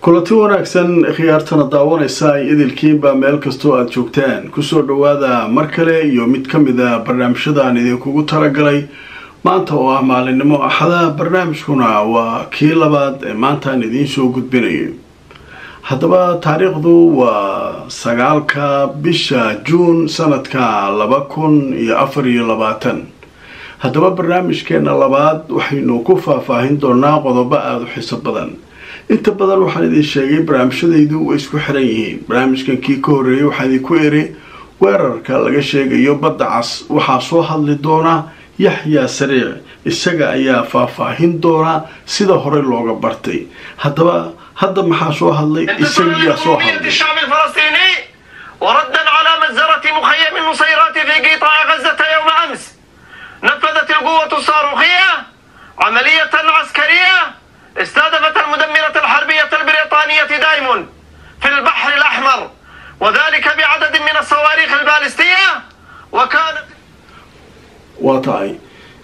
kulanti wanaagsan khiyaartana daawanaysa ay idilkiinba meel kastoo aada joogtaan kusoo dhawaada mar kale iyo mid ka mid a barnaamijyadaan idinkugu talagalay maanta oo ah maalinimo axada barnaamijkuna waa kii labaad ee maantaan idiin soo gudbinayo haddaba taariikhdu waa sagaalka bisha juun sanadka laba kun iyo afar iyo labaatan haddaba barnaamijkeena labaad waxaynu ku faahfaahin doonaa qodobo aada u xiiso badan inta badan waxaan idin sheegay barnaamijyadaydu way isku xiran yihiin barnaamijkan kii ka horreeyay waxaa idinku eri weerarka laga sheegayo badda cas waxaa soo hadli doona yaxyaa sariic isaga ayaa faahfaahin doona sida hore looga bartay haddaba hadda maxaa soo hadlay isagiyaa soo hadlay وردا على مجزرة مخيم النصيرات في قطاع غزة يوم أمس نفذت القوة الصاروخية عملية عسكرية استهدفت المدمرة الحربية البريطانية دايمون في البحر الأحمر وذلك بعدد من الصواريخ البالستية وكانت waa tahay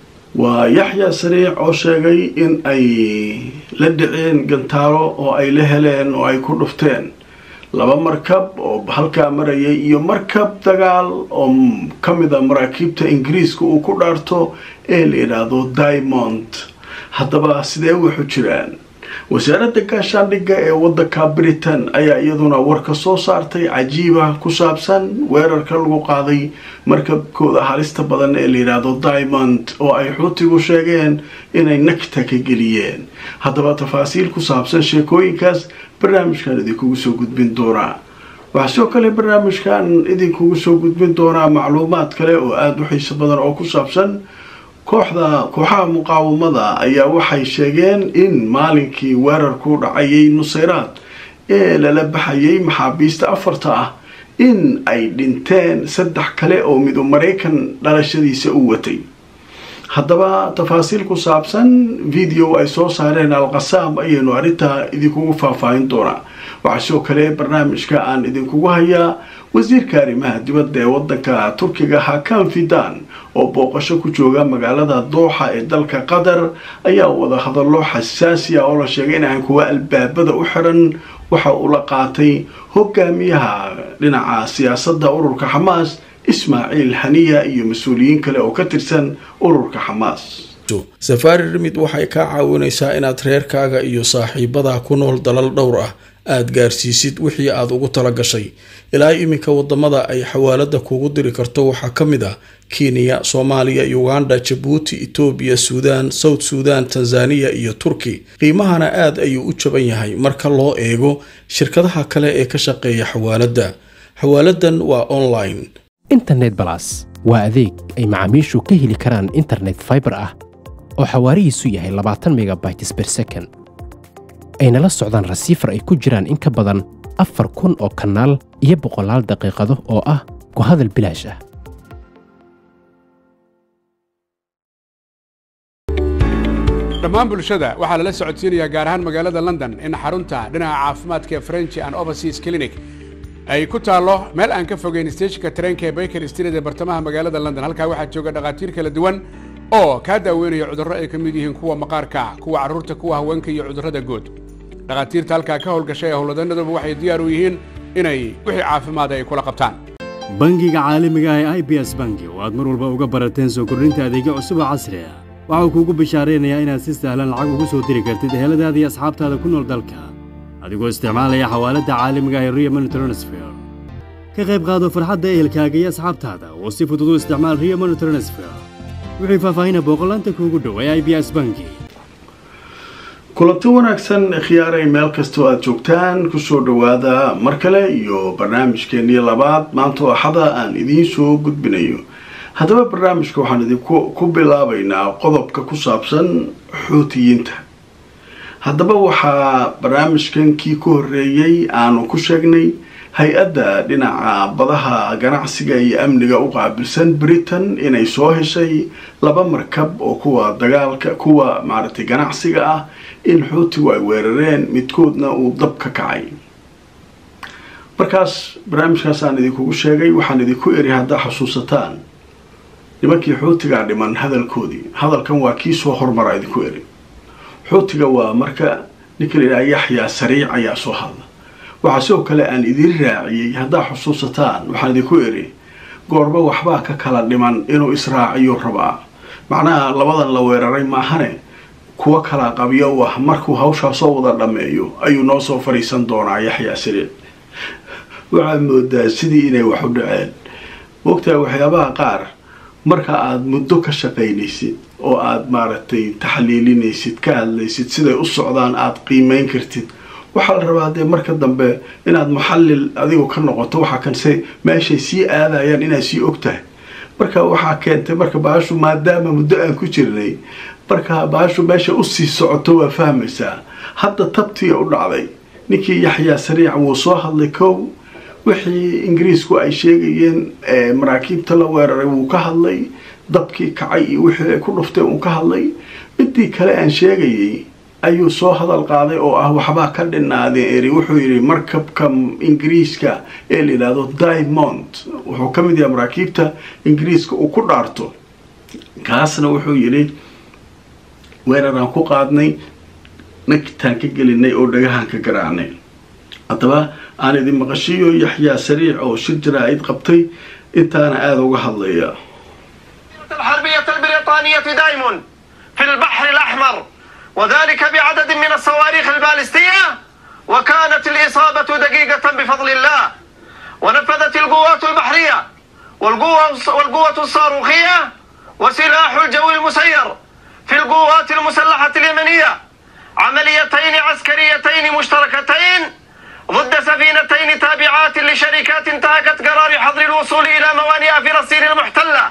waa yaxyaa sariic oo sheegay in ay la dhiceen gantaaro oo ay la heleen oo ay ku dhufteen laba markab oo halkaa marayay iyo markab dagaal oo ka mid a maraakiibta ingiriiska uu ku dhaarto ee la yidhaahdo diamond haddaba sidee wuxu jiraan wasaaradda gaashaandhigga ee waddanka britain ayaa iyaduna warka soo saartay cajiiba ku saabsan weerarka lagu qaaday markabkooda halista badan ee la yidhaahdo diamond oo ay xuutigu sheegeen inay nagta ka geliyeen haddaba tafaasiil ku saabsan sheekooyinkaas barnaamijkan idinkugu soo gudbin doonaa waxaa sidoo kale barnaamijkan idinkugu soo gudbin doonaa macluumaad kale oo aada u xiiso badan oo ku saabsan kooxda kooxaha muqaawamada ayaa waxay sheegeen in maalinkii weerarku dhacayay nusayraad ee lala baxayay maxaabiista afarta ah in ay dhinteen saddex kale oo midu maraykan dhalashadiisa u watay haddaba tafaasiil ku saabsan video ay soo saareen alqasaam ayaynu arrintaa idinkugu faahfaahin doonaa waxaa sidoo kale barnaamijka aan idinkugu hayaa wasiirka arrimaha dibadda ee waddanka turkiga hakan fidan oo booqasho ku jooga magaalada dooxa ee dalka qatar ayaa wada hadallo xasaasi ah oo la sheegay inahan kuwa albaabada u xiran waxa uu la qaatay hogaamiyaha dhinaca siyaasadda ururka xamaas ismaaciil haniya iyo mas-uuliyiin kale oo ka tirsan ururka xamaas safaari rimid waxay kaa caawinaysaa inaad reerkaaga iyo saaxiibadaa ku nool dalal dhowr ah aada gaarsiisid wixii aada ugu tala gashay ilaa iminka wadamada ay xawaalada kugu diri karto waxaa ka mid ah kenya soomaaliya uganda jabuuti etoobiya suudaan south suudan tanzaniya iyo turki qiimahana aad ayuu u jaban yahay marka loo eego shirkadaha kale ee ka shaqeeya xawaaladda xawaaladan waa online internet balas waa adeeg ay macaamiishu ka heli karaan internet faibar ah oo xawaarihiisu yahay labaatan megabytes ber second ayna la socdaan rasiifar ay ku jiraan in ka badan afar kun oo kanaal iyo boqolaal daqiiqado oo ah ku hadal bilaash ah dhammaan bulshada waxaa lala socodsiinayaa gaar ahaan magaalada london in xarunta dhinaca caafimaadka ee french and overseas clinic ay ku taallo meel aan ka fogeyn steeshinka tareenka ee baker street ee bartamaha magaalada london halkaa waxaa jooga dhakhaatiir kala duwan oo kaa daaweynaya cudurro ay ka mid yihiin kuwa maqaarka kuwa carruurta kuwa haweenka iyo cudurrada guud dhakhaatiirta halkaa ka howlgashay ee howlwadanaduba waxay diyaar u yihiin inay wixii caafimaada ay kula qabtaan bangiga caalamiga ah ee i b s bangi oo aad mar walba uga barateen soo kordhinta adeegyo cusub oo casri ah waxau kuugu bishaaraynayaa inaad si sahlan lacag ugu soo diri kartid eheladaada iyo asxaabtaada ku nool dalka adigoo isticmaalaya xawaaladda caalamiga ah ee rio money transfer ka qayb qaado farxadda ehelkaaga iyo asxaabtaada oo si fudud u isticmaal rio money transfer wixii faahfaahina booqolaanta kuugu dhow ee i b s bangi kulanti wanaagsan khiyaaray meel kastoo aada joogtaan kusoo dhawaada mar kale iyo barnaamijkeenii labaad maanta oo axada aan idiin soo gudbinayo haddaba barnaamijka waxaan idinku ku bilaabaynaa qodobka ku saabsan xuutiyiinta haddaba waxaa barnaamijkan kii ka horreeyey aanu ku sheegnay hay-adda dhinaca badaha ganacsiga iyo amniga u qaabilsan britain inay soo heshay laba markab oo kuwa dagaalka kuwa maaragtay ganacsiga ah in xuutigu ay weerareen midkoodna uu dab ka kacay markaas barnaamijkaasaan idinkugu sheegay waxaan idinku eri haddaa xusuusataan nimankii xuutigaa dhiman hadalkoodii hadalkan waa kii soo hormara idinku eri xuutiga waa marka ninka la yidhaha yaxyaa sariic ayaa soo hadla waxaa sidoo kale aan idin raaciyey haddaa xusuusataan waxaan idinku eri goorba waxbaa ka kala dhiman inuu israaciyo rabaa macnaha labadan la weeraray maahane kuwa kala qabyo u ah markuu hawshaa soo wada dhammeeyo ayuu noo soo fadhiisan doonaa yaxyaa sariic waxaad moodaa sidii inay wax u dhaceen mogtahay waxyaabaha qaar marka aada muddo ka shaqaynaysid oo aada maaragtay taxliilinaysid ka hadlaysid siday u socdaan aada qiimeyn kartid waxaa la rabaa dee marka dambe inaad muxallil adigu ka noqoto waxaa kanse meeshay sii aadayaan inaad sii og tahay marka waxaa keentay marka baashu maadaama muddo aan ku jirnay marka baashu meesha usii socoto waa fahmaysaa hadda tabtiya u dhacday ninkii yaxyaa sariic wuu soo hadlay kow wixii ingiriisku ay sheegayeen maraakiibta la weeraray wuu ka hadlay dabkii kacay iyo wixii ay ku dhufteen wuu ka hadlay midii kale aan sheegayay ayuu soo hadal qaaday oo ah waxbaa ka dhinaadeen eri wuxuu yidhi markabka ingiriiska ee la yidhaahdo diamond wuxuu ka mid yahay maraakiibta ingiriiska uu ku dhaarto kaasna wuxuu yidhi weeraraan ku qaadnay nagtaan ka gelinay oo dhagahaan ka garaacnay haddaba aan idin maqashiyo yaxyaa sariic oo shir jaraa'id qabtay intaana aada uga hadlaya الحربية البريطانية دايمون في البحر الأحمر وذلك بعدد من الصواريخ البالستية وكانت الإصابة دقيقة بفضل الله ونفذت القوات البحرية والقوة, والقوة الصاروخية وسلاح الجو المسير في القوات المسلحة اليمنية عمليتين عسكريتين مشتركتين ضد سفينتين تابعات لشركات انتهكت قرار حظر الوصول إلى موانئ فلسطين المحتلة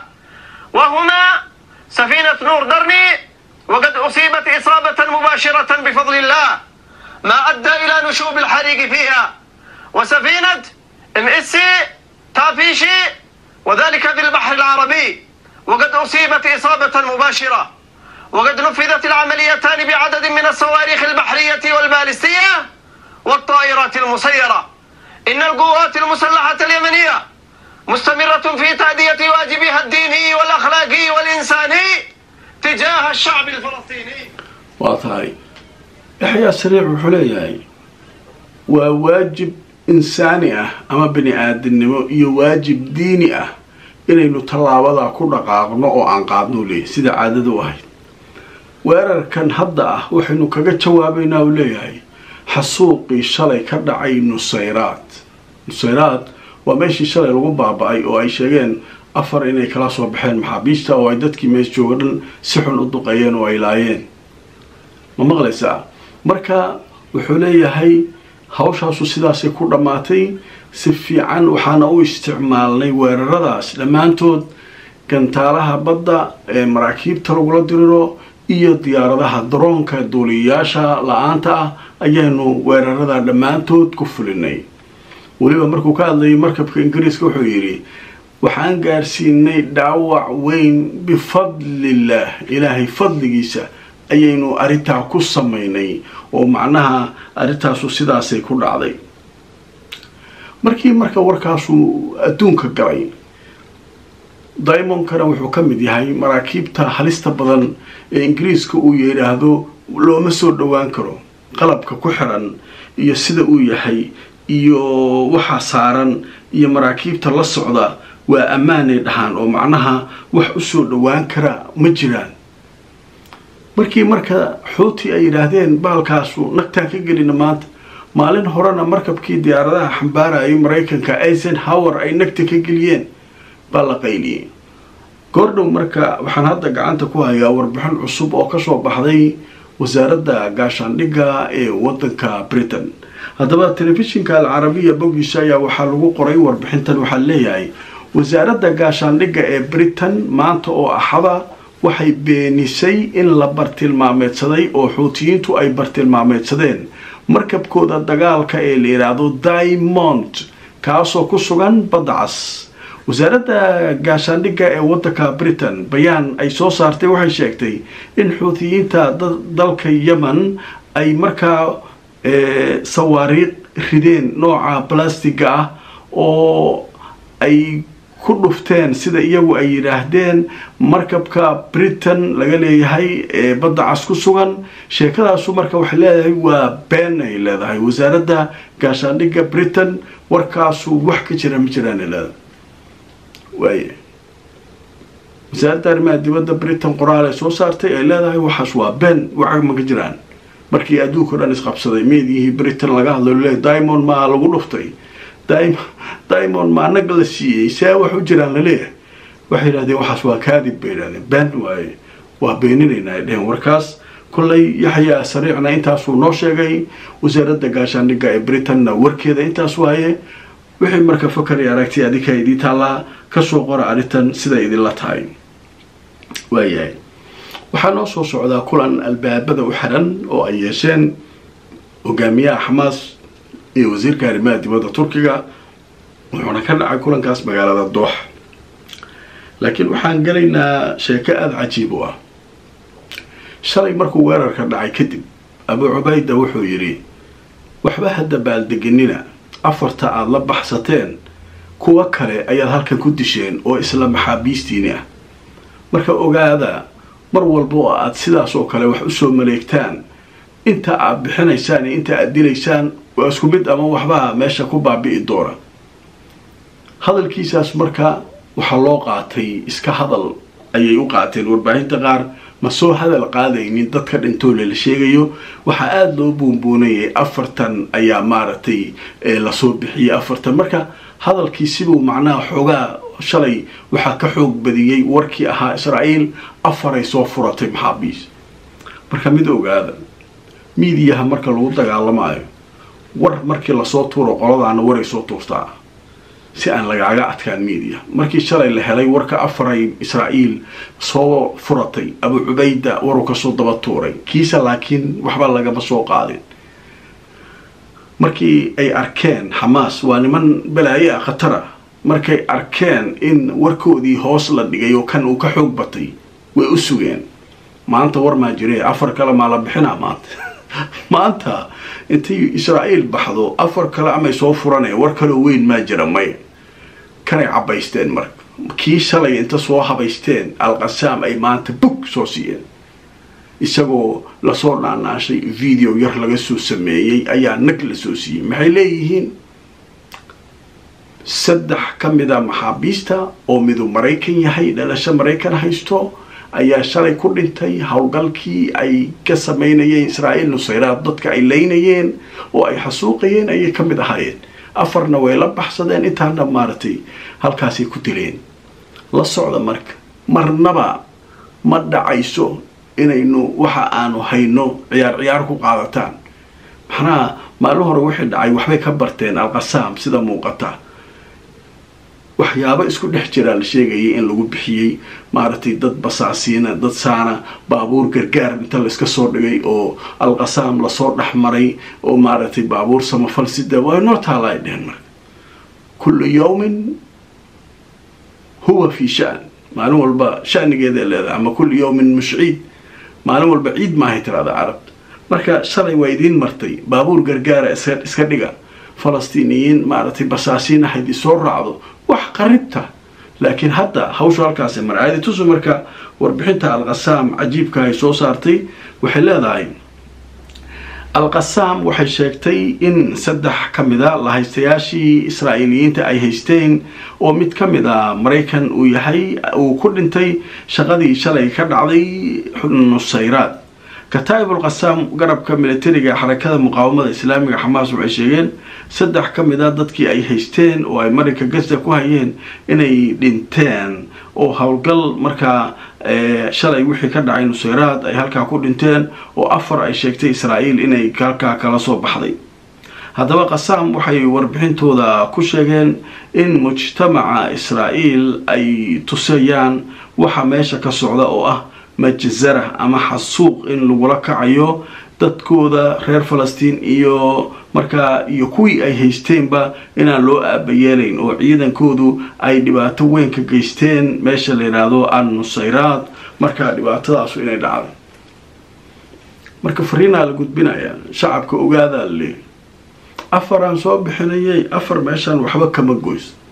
وهما سفينة نور درني وقد أصيبت إصابة مباشرة بفضل الله ما أدى إلى نشوب الحريق فيها وسفينة ام اس تافيشي وذلك في البحر العربي وقد أصيبت إصابة مباشرة وقد نفذت العمليتان بعدد من الصواريخ البحرية والبالستية والطائرات المسيرة إن القوات المسلحة اليمنية مستمرة في تأدية واجبها الديني والأخلاقي والإنساني تجاه الشعب الفلسطيني waa tahay yaxyaa sariic wuxuu leeyahay waa waajib insaani ah ama bini aadamnimo iyo waajib diini ah inaynu tallaabadaa ku dhaqaaqno oo aan qaadno leeyahy sida caadada u ahayd weerarkan hadda ah waxaynu kaga jawaabaynaa uu leeyahay xasuuqii shalay ka dhacay nusayraad nusayraad waa meeshii shalay lagu baaba-ay oo ay sheegeen afar inay kala soo baxeen maxaabiista oo ay dadkii mees jooga dhan si xun u duqeeyeen oo ay laayeen ma maqlaysaa marka wuxuu leeyahay hawshaasu sidaasay ku dhammaatay si fiican waxaana u isticmaalnay weeraradaas dhammaantood gantaalaha badda ee maraakiibta lagula diriro iyo diyaaradaha daroonka duuliyayaasha la-aanta ah ayaanu weerarada dhammaantood ku fulinay weliba markuu ka hadlayay markabka ingiriiska wuxuu yidhi waxaan gaarsiinay dhaawac weyn bifadlillaah ilaahay fadligiisa ayaynu arrintaa ku samaynay oo macnaha arrintaasu sidaasay ku dhacday markii marka warkaasuu adduunka galay diamondkana wuxuu ka mid yahay maraakiibta halista badan ee ingiriiska uu yidhaahdo looma soo dhowaan karo qalabka ku xiran iyo sida uu yahay iyo waxa saaran iyo maraakiibta la socda waa ammaanay dhahaan oo macnaha wax u soo dhowaan kara ma jiraan markii marka xuuti ay yidhaahdeen baalkaasu nagtaan ka gelina maanta maalin horena markabkii diyaaradaha xambaarayay maraykanka eisenhower ay nagta ka geliyeen baa la qayliyey goordhow marka waxaan hadda gacanta ku hayaa warbixin cusub oo kasoo baxday wasaaradda gaashaandhigga ee wadanka britain haddaba telefishinka alcarabiya boggiisa ayaa waxaa lagu qoray warbixintan waxaa leeyahay wasaaradda gaashaandhigga ee britain maanta oo axada waxay beenisay in la bartilmaameedsaday oo xuutiyiintu ay bartilmaameedsadeen markabkooda dagaalka ee la yidhaahdo diamond kaasoo ku sugan badda cas wasaaradda gaashaandhigga ee wadanka britain bayaan ay soo saartay waxay sheegtay in xuutiyiinta dalka yemen ay markaa sawaariiq rideen nooca balastiga ah oo ay ku dhufteen sida iyagu ay yidhaahdeen markabka britain laga leeyahay ee badda cas ku sugan sheekadaasu marka waxay leedahay waa been ay leedahay wasaaradda gaashaandhigga britain warkaasu wax ka jira ma jiraan ay leedahay waaya wasaaradda arrimaha dibadda britain qoraal ay soo saartay ay leedahay waxaas waa been waxa ma ka jiraan markii adduunka o dhan isqabsaday meediyihii britain laga hadlayo leeyahay diamond maa lagu dhuftay diamond maa nag la siiyey see wax u jiraan laleeyahay waxay yidhahdeen waxaas waa kaadib bay yidhahdeen been waaye waa beeninaynaa ay dheheen warkaas kollay yaxyaa sariicna intaasuu noo sheegay wasaaradda gaashaandhigga ee britainna warkeeda intaas waaye wixii marka fakari aragtay adinka idii taallaa kasoo qora arrintan siday idinla tahay waayahay waxaa noo soo socdaa kulan albaabada u xiran oo ay yeesheen hogaamiyaha xamaas iyo wasiirka arrimaha dibadda turkiga wuxuuna ka dhacay kulankaas magaalada doox laakiin waxaan gelaynaa sheeko aada cajiib u ah shalay markuu weerarka dhacay kadib abu cubayda wuxuu yidhi waxba hadda baaldeganina afarta aada la baxsateen kuwo kale ayaad halkan ku disheen oo isla maxaabiistiini ah marka ogaada mar walba oo aada sidaas oo kale wax usoo maleegtaan inta aad bixinaysaan iyo inta aad dilaysaan waa isku mid ama waxbaa meesha ku baabi'i doona hadalkiisaas marka waxaa loo qaatay iska hadal ayay u qaateen warbaahinta qaar ma soo hadal qaadaynin dadka dhintoole la sheegayo waxaa aada loo buunbuunayay afartan ayaa maaragtay lasoo bixiyay afartan marka hadalkii sibuu macnaha xoogaa shalay waxaa ka xoog badiyey warkii ahaa israa'iil afaray soo furatay maxaabiis marka mid ogaada miidiyaha marka lagu dagaalamaayo war markii lasoo tuuro qoladaana waray soo tuurtaa si aan lagaaga adkaan miidiya markii shalay la helay warka afaray israa'iil soo furatay abu cubayda waruu kasoo daba tuuray kiisa laakiin waxba lagama soo qaadin markii ay arkeen xamaas waa niman balaaye ah khatara markay arkeen in warkoodii hoos la dhigay oo kan uu ka xoog batay way u sugeen maanta war maa jiree afar kale maa la bixinaa maanta maanta intay israa'iil baxdo afar kale amay soo furanaya war kaloo weyn maa jira maya kanay cabaysteen marka kii shalay inta soo habaysteen alqasaam ay maanta bug soo siiyeen isagoo lasoo dhaanaashay video yar laga soo sameeyey ayaa nag la soo siiyey maxay leeyihiin saddex ka mida maxaabiista oo midu maraykan yahay dhalasho maraykan haysto ayaa shalay ku dhintay howlgalkii ay ka samaynayeen israa'iil nusayraad dadka ay leynayeen oo ay xasuuqayeen ayay ka mid ahaayeen afarna way la baxsadeen intaana maaragtay halkaasay ku dileen la socda marka marnaba ma dhacayso inaynu waxa aanu hayno ciyaar ciyaar ku qaadataan maxnaha maalin hore wixii dhacay waxbay ka barteen alqasaam sida muuqata waxyaabo isku dhex jiraa la sheegayay in lagu bixiyey maaragtay dad basaasiina dad saana baabuur gargaar inta layska soo dhigay oo alqasaam lasoo dhex maray oo maaragtay baabuur samafal sida waa noo taala ay dheheen marka kullu yawmin huwa fi shan maalin walba shanigeeda leedahay ama kullu yawmin mushciid maalin walba ciid maahay tirahda carabta marka shalay waa idiin martay baabuur gargaara iska dhiga falastiiniyiin maaragtay basaasiin ahayd isoo raacdo wax qaribta laakiin hadda hawshu halkaasi marcaadi tusu marka warbixinta alqasaam cajiibka ay soo saartay waxay leedahay alqasaam waxay sheegtay in saddex ka mida lahaystayaashii israa'iiliyiinta ay haysteen oo mid ka mid a maraykan uu yahay uu ku dhintay shaqadii shalay ka dhacday nusayraad kataa'ib alqasaam garabka militariga xarakada muqaawamada islaamiga xamaas waxay sheegeen saddex ka mid a dadkii ay haysteen oo ay marinka gaza ku hayeen inay dhinteen oo howlgal markaa shalay wixii ka dhacay nusayraad ay halkaa ku dhinteen oo afar ay sheegtay israa'iil inay halkaa kala soo baxday haddaba qasaam waxay warbixintooda ku sheegeen in mujtamaca israa'iil ay tusayaan waxa meesha ka socda oo ah majzara ama xasuuq in lagula kacayo dadkooda reer falastiin iyo markaa iyo kuwii ay haysteenba inaan loo aabayeelayn oo ciidankoodu ay dhibaato weyn ka geysteen meesha la yidhaahdo an nusayraad markaa dhibaatadaasu inay dhacday marka fariinaa la gudbinaya shacabka ogaadaa le afaraan soo bixinayay afar meeshaan waxba kama goys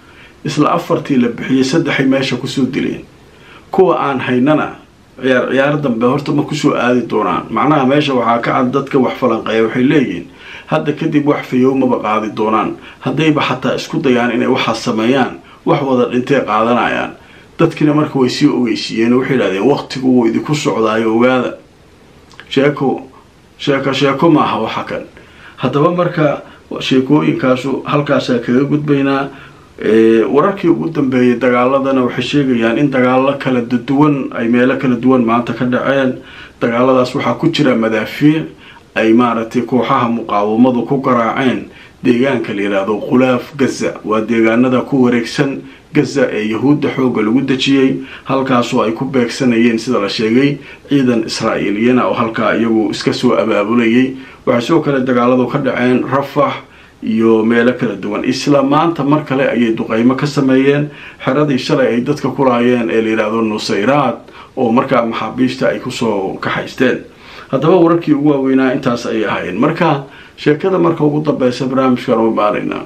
isla afartii la bixiyey saddexay meesha kusoo dileen kuwa aan haynana ciyaar ciyaar dambe horta ma kusoo aadi doonaan macnaha meesha waxaa ka cad dadka wax falanqeeya waxay leeyihiin hadda kadib wax fayowmaba qaadi doonaan haddayba xataa isku dayaan inay waxaas sameeyaan wax wada dhintee qaadanayaan dadkiina marka way sii ogeysiiyeen waxay idhahdeen waqtigu wuu idinku socdaayo ogaada sheeko sheeko sheeko maaha waxa kan haddaba marka sheekooyinkaasu halkaasaa kaga gudbaynaa wararkii ugu dambeeyay dagaaladana waxay sheegayaan in dagaalo kala duwan ay meelo kala duwan maanta ka dhaceen dagaaladaas waxaa ku jira madaafiic ay maaragtay kooxaha muqaawamadu ku garaaceen deegaanka la yidhaahdo khulaaf gaza waa deegaanada ku wareegsan gaza ee yahuudda xoogga lagu dejiyey halkaasoo ay ku beegsanayeen sida la sheegay ciidan israa'iiliyana oo halkaa iyagu iska soo abaabulayay waxay sidoo kale dagaaladu ka dhaceen rafax iyo meelo kala duwan isla maanta mar kale ayay duqeymo ka sameeyeen xeradii shalay ay dadka ku laayeen ee la yidhaahdo nusayraad oo markaa maxaabiista ay kusoo kaxaysteen haddaba wararkii ugu waaweynaa intaas ayay ahaayeen marka sheekada marka ugu dambeysa barnaamijkan u imaanaynaa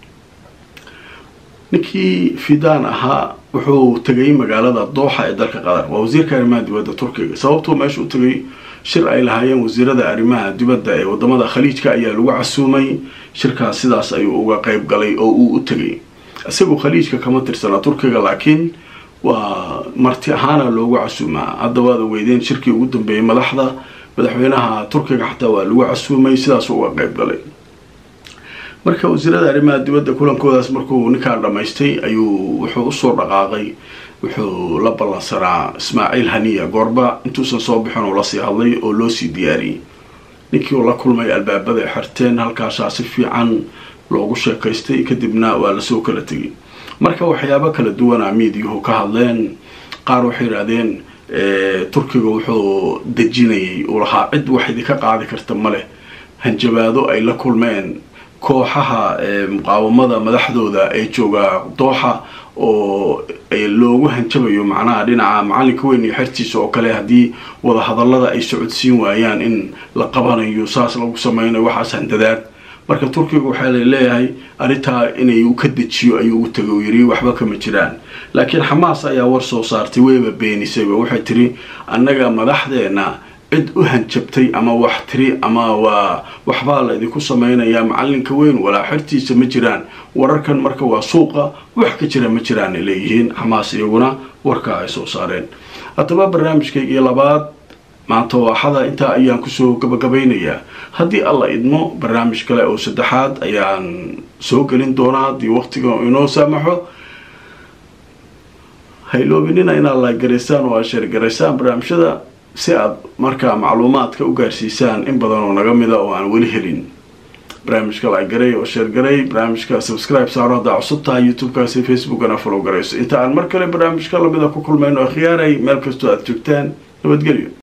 ninkii fidaan ahaa wuxuu tegay magaalada dooxa ee dalka qatar waa wasiirka arrimaha dibadda turkiga sababtuu meesha u tegay shir ay lahaayeen wasiirada arrimaha dibadda ee wadamada khaliijka ayaa lagu casuumay shirkaas sidaas ayuu uga qeyb galay oo uu u tegay isagu khaliijka kama tirsana turkiga laakiin waa marti ahaana loogu casuumaa hadda waad ogeydeen shirkii ugu dambeeyey madaxda madaxweynaha turkiga xataa waa lagu casuumay sidaas uga qeyb galay marka wasiirada arrimaha dibadda kulankoodaas markuu ninkaan dhammaystay ayuu wuxuu usoo dhaqaaqay wuxuu la ballansanaa ismaaciil haniya goorba intuusan soo bixin uu lasii hadlay oo loo sii diyaariyey ninkii uu la kulmay albaabada ay xirteen halkaasaa si fiican loogu sheekaystay kadibna waa lasoo kala tegay marka waxyaabo kala duwana miidiyuhu ka hadleen qaar waxay yidhaahdeen turkiga wuxuu dejinayay uu lahaa cid wax idinka qaadi karta maleh hanjabaado ay la kulmeen kooxaha muqaawamada madaxdooda ee jooga dooxa oo loogu hanjabayo macnaha dhinaca macalinka weyn iyo xertiisa oo kale haddii wadahadalada ay socodsiin waayaan in la qabanayo saas lagu sameynayo waxaas handadaad marka turkiga waxaa la leeyahay arrintaa inay u ka dejiyo ayuu u tagay u yiri waxba kama jiraan laakiin xamaas ayaa war soo saartay weyba beenisayba waxay tiri annaga madaxdeena cid u hanjabtay ama wax tiri ama waa waxbaa la idinku samaynayaa macalinka weyn walaa xertiisa ma jiraan wararkan marka waa suuqa wax ka jira ma jiraanay leeyihiin xamaas iyaguna warkaa ay soo saareen haddaba barnaamijkaygii labaad maanta waaxada intaa ayaan kusoo gabagabaynayaa haddii alla idmo barnaamij kale oo saddexaad ayaan soo gelin doonaa haddii waqtiga inoo saamaxo hayloobinina inaad laagaraysaan oo aad sheergaraysaan barnaamijyada si aad markaa macluumaadka u gaarsiisaan in badan oo naga mida oo aan weli helin barnaamijka laagaray oo sheergaray barnaamijka subscribe saaro haddaa cusub tahay youtube-kaasi facebookana follow garayso inta aan mar kale barnaamijka lamida ku kulmayno khiyaaray meel kastoo aad joogtaan nabadgelyo